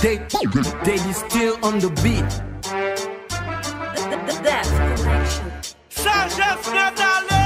They, they be still on the beat. That's connection. Sagesse Nathalie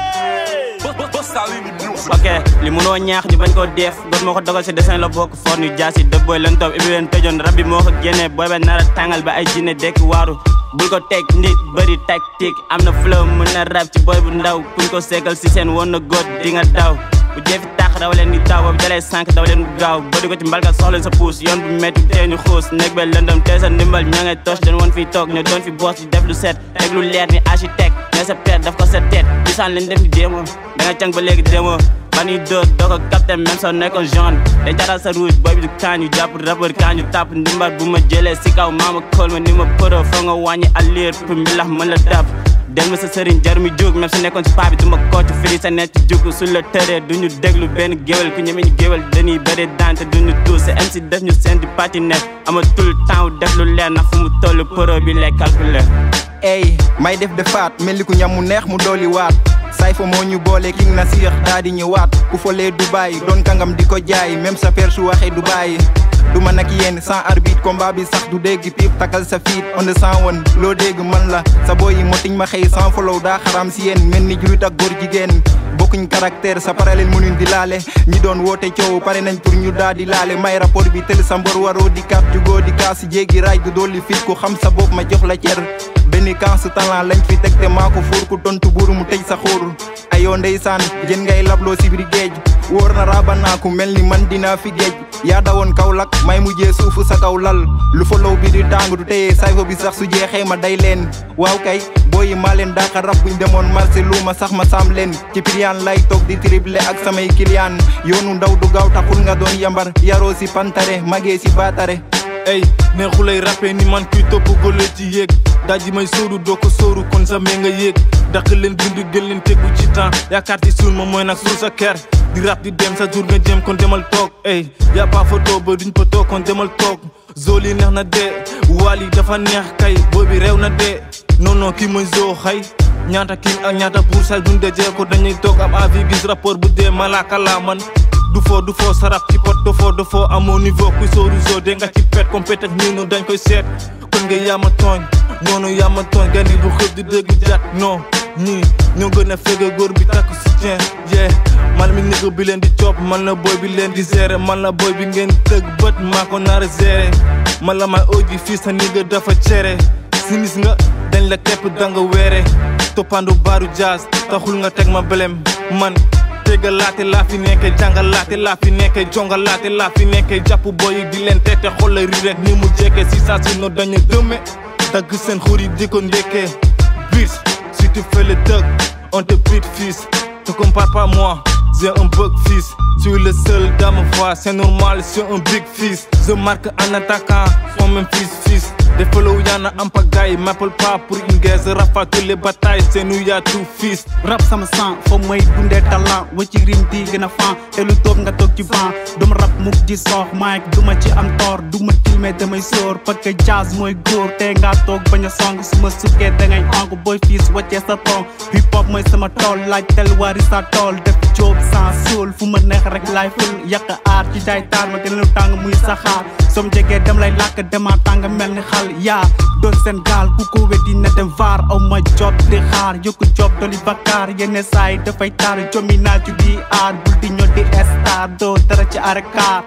ok li munoo ñaax ñu bañ koo def góor moo ko dogal si dessin la bokk for ñu jaasi dëb booy lan toog ibi leen tëjoon rab bi moo ko génnee booy ba nar a tàngal ba ay jinne dekk waaru bul ko teg nit bëri tactique am na flow mën na rab ci booy bu ndaw kuñ ko seegal si seen woon na góot di nga daw bu jeefi tàq daw leen di taw boobu dalee sànq daw leen bu gaaw bëri ko ci mbalka soxleen sa puus yoon bu métti tee ñu xuus néeg ba lëndëm tee sa ndimbal ña ngay tos dañ woon fii toog ñoo doon fi boos di def lu set teg lu leer ni architecte mais sa père daf ko sa tête gisaan leen def ni démo da nga càng ba léegi démo bani dóor doo ko capté même soo nekkoon jaune day jaral sa rouge booy bi du kaañu jàpp rappeur kaañu tàpp ndimbar bu ma jëlee si kaw maama kool ma ni ma poro foo nga wàññi allier pour mbilax mën la dab del ma sa sëriñ jar mi jóg même su nekkoon si paa bi du ma kooc firi sa nekk ci jug suñ la tëree du ñu déglu benn géwél ku ñeme ñu géwél dañuy bëri daan te duñu tuus sa MC def ñu seen di patiner amatul temps def lu leer ndax fu mu toll poro bi lay calculer ey may def defaat mel ni ku ñam mu neex mu dooli waat say fa moo ñu boole king na siix daa di ñëwaat ku folee Dubaay doon kangam di ko jaay même sa père su waxee Dubaay du man ak yéen sans arbitre combat bi sax du dégg piip takal sa fiit on the sans woon loo dégg man la sa boy yi motiñ ma xëy sans follow daa xaram si yéen mel ni julit ak góor jigéen bokkuñ caractère sa parallèle mënuñ di laale ñi doon woote coow pare nañ pour ñu daa di laale may rapport bi tël sa mbor waroo di kaat jugoo di kaas jéggi raay du dolli fit ku xam sa bopp ma jox la cer benn kansu talent lañ fi teg te maa ko fóor ku tontu buuru mu tëj sa xóor ayoo ndeysaan jën ngay labloo si biir géej wóor na raaba naa ku mel ni man dinaa fi géej yaa dawoon kaw lak may mujjee suufu sa kaw lal lu folow bi di tàng du téye sayfa bi sax su jeexee ma day leen waaw kay booyi maa leen daaka rab buñ demoon marché lu ma sax ma saam leen ci piliyaan lay toog di triple ak samay kiliyaan yoonu ndaw du gaaw taxul nga doon yambar yaroo si pantare magee si baatare ey neexulay rappé ni man kuy topp gole ci yéeg daji may sóoru doo ko sóoru kon sa mee nga yéeg daq leen bindu gën leen tegu ci temps yaakaar ci suul ma mooy nag suul sa ker di rap di dem sa jour nga jëm kon demal toog ey yaa pas photo ba duñ fa toog kon demal toog zoli neex na dee wali dafa neex kay boobi réew na dee non non kii mooy zoo xay ñaata king ak ñaata pour say buñ dajee ko dañuy toog am avis gis rapport bu dee malaaka laa man du foo du foo sarap ci pot du foo du foo amoo niveau kuy sóoru zoo de nga ci pet comme pet ak niinu dañ koy seet kon nga yaama tooñ noonu yaama tooñ gandi bu xëb di dëgg jat non ñii ñoo gën a fege góor bi takk si tien yee man mi nigga bi leen di coop man la boy bi leen di gérer man la boy bi ngeen tëgg bët maa ko nar a gérer man la may oji fii sa nigga dafa cere sinis nga dañ la kepp danga weere toppandu baaru jazz taxul nga teg ma belem man tegal laate laa fi nekke jàngal laate laa fi nekke jongal laate laa fi nekke jàpp boy yi di leen tete xool la ri rek ni mu jekke si saa si no dañu dëmme dagg seen xur yi di ko ndekkee bis si tu fais le thug on te beat fils te compare pas moi j'ai un bug fils tu es le seul dans ma voix c'est normal c'est un big fils je marque en attaquant son même fils fils des follow y'en a en pagaille m'appelle pas pour une guerre je rafale toutes les batailles c'est nous y'a tout fils rap sama sang foo may dundee talent wa ci rim di gën a fan te lu toog nga toog ci ban duma rap mukk di soox mic duma ci am toor duma tilme damay sóor parce que jazz mooy góor te nga toog bañ a song su ma sukkee dangay onk boy fiis waccee sa ton hip hop mooy sama tool laaj tel wari sa tool def jóob sans suul fu ma neex rek laay ful yàq aar ci jaay taar ma gën lu tàng muy saxaar som jegee dem lay làkk dema tàng mel ni xal yaa doon seen gaal ku ko weddi na dem vaar aw ma job di xaar yokku job doli bakkaar yenn saay dafay taar jomi naaju di aar bul di ñoo di star doo dara ci arekaar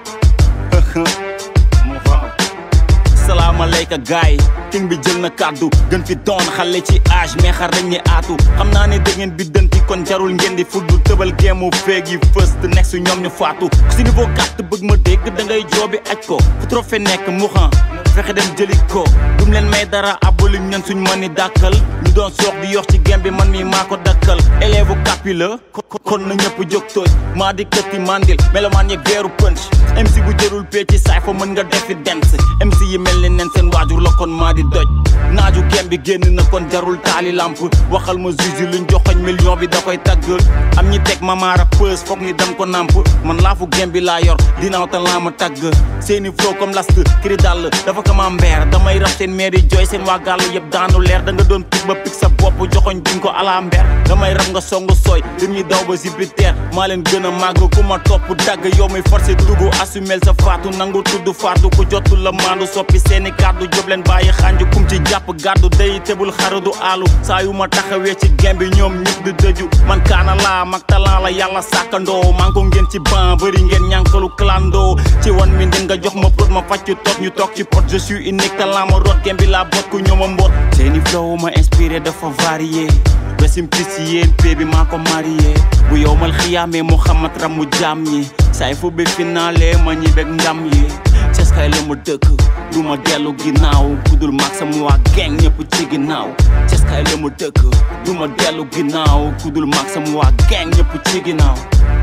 salaamaaleyka gaay king bi jël na kàddu gën fi doon xale ci âge mais xar dañ ne aatu xam naa ne da ngeen bi dënti kon jarul ngeen di fuddu tëbal géemu feeg yi first nekk su ñoom ñu faatu ku si niveau gàtt bëgg ma dégg da ngay joobi aj ko fu trophée nekk mu xam fexe dem jëli ko dum leen may dara aboli ñan suñ mën ni dàkkal ñu doon soox di yox ci gem bi man mi maa ko dakkal élève kapi la kon na ñëpp jóg tooj maa di këtti mandil melomaan yeeg veeru punch MC bu jërul pee ci saay fa mën nga defi dance MC yi mel ni nen seen waajur la kon maa di doj naaju gem bi génn na kon jarul taali lamp waxal ma juge luñ joxoñ million bi da koy tagg am ñi teg ma maara pës foog ni dem ko namp man laafu gem bi laa yor dinaaw ta laa ma tagg seeni flow comme last kiri dàll dafa kama mbeer damay raf seen meer yi jooy seen waa gàllu yëpp daanu leer da nga doon pig ba pig sa bopp joxoñ duñ ko ala mber damay rab nga songu sooy lim ñi daw ba Jupiter maa leen gën a màgg ku ma topp dagg yow mi forcé dugg assumel sa faatu nangu tudd faatu ku jotul la maandu soppi seeni kàddu job leen bàyyi xànju kum ci jàpp gàddu day tebul xarudu aalu saa yu ma taxawee ci gem bi ñoom ñëpp di dëju man kaana laa mag talent la yàlla sàkkandoo man ko ngeen ci ban bëri ngeen ñànkalu clando ci wan mi ndin nga jox ma prot ma fàcc toog ñu toog ci pot je suis unique talent ma root gem bi laa bot ku ñooma mbot seeni flow ma inspiré dafa varié resim pis yéen pee bi maa ko marié bu yow mal xiyaamee Muhammad ram mu jaam ñi saay fu bi finale ma ñi beg ndam yi ceskay la ma dëkk du ma dellu ginnaaw kudul mag sama waa gang ñëpp ci ginnaaw ceskay la ma dëkk du ma dellu ginnaaw kudul mag sama waa gang ñëpp ci ginnaaw